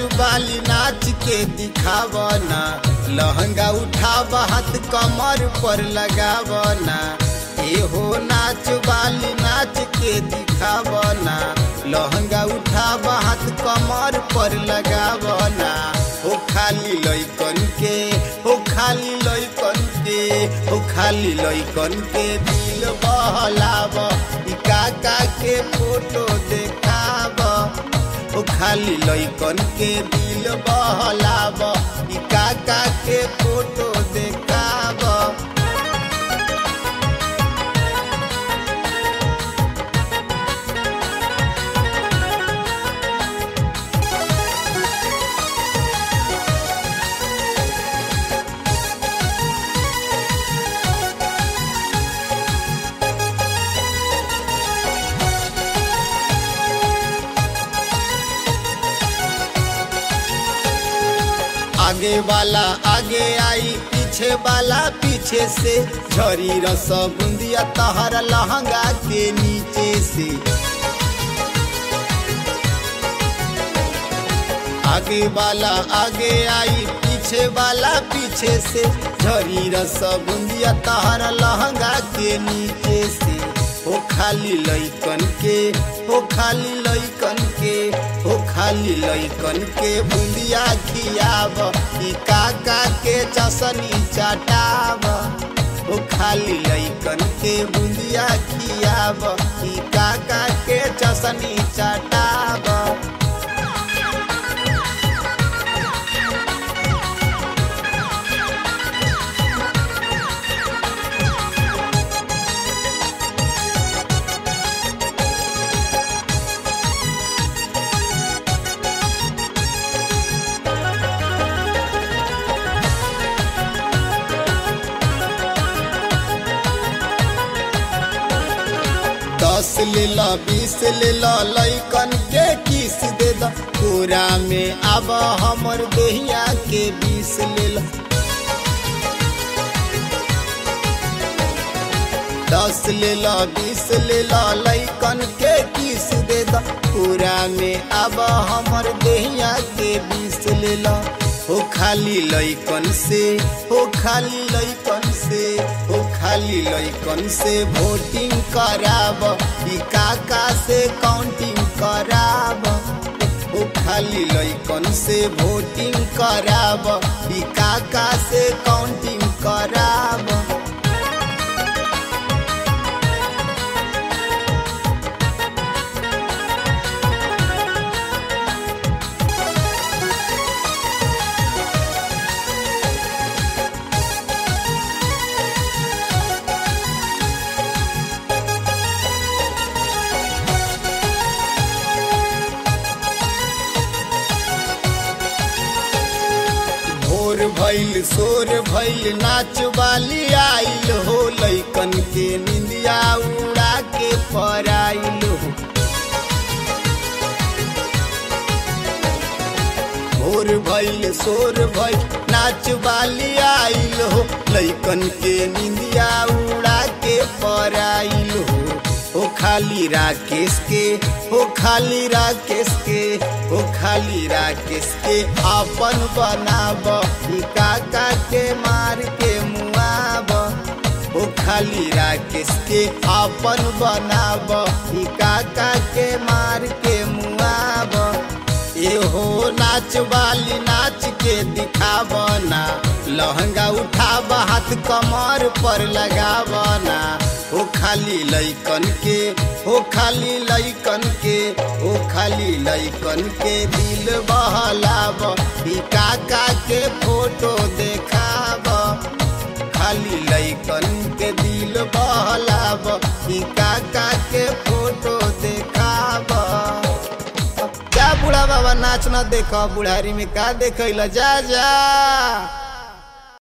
बाली नाच के दिखावना लहंगा उठाव हाथ कमर पर लगावना एहो नाच बाली नाच के दिखावना लहंगा उठाव हाथ कमर पर लगावना हो खाली लैकन के हो खाली लैकन के हो खाली लैकन के दिल बहलाव ई काका के फोटो देखाव ओ खाली लैकन के दिल बहलाव ई काका के फोटो देखाव आगे वाला आगे आई पीछे वाला पीछे से झरी रस बुंदिया तहर लहंगा के नीचे से आगे वाला आगे आई पीछे वाला पीछे से झरी रस बुंदिया तहर लहंगा के नीचे से हो खाली लैकन के हो खाली लैकन के हो खाली लैकन के बुंदिया खियाब ई काका के चसनी चटाब हो खाली लैकन के बुंदिया खियाब ई काका के चसनी चटाब दस ले ला बीस ले ला लैकन के किस दे दा पूरा में अब हमर देहिया के बीस ले ला दस ले ला बीस ले ला लैकन के किस दे दा पूरा में अब हमर देहिया के बीस ले ला हो खाली लैकन से हो खाली लैकन से हो खाली लैकन से वोटिंग कराब ई काका से काउंटिंग कराब हो खाली लैकन से वोटिंग कराब ई काका से काउंटिंग कराब भोर भैल सोर भैल नाच वाली आइल हो लैकन के निंदिया उड़ा के पराइल हो भोर भैल सोर भैल नाच वाली आइल हो लैकन के निंदिया उड़ा के पराइल हो हो खाली राकेश के हो खाली राकेश के हो खाली राकेश के अपन बनाब ई काका के मार के मुआब हो खाली राकेश के अपन बनाब ई काका के मार के मुआब एहो नाच वाली नाच के दिखावना लहंगा उठाब हाथ कमर पर लगावना हो खाली लैकन के हो खाली लैकन के हो खाली लैकन के दिल बहलाब ई काका के फोटो देखाब खाली लैकन के दिल बहलाब ई काका के फोटो देखाब जा बूढ़ा बाबा नाच न देख बुढ़ारी में का देखैला जा जा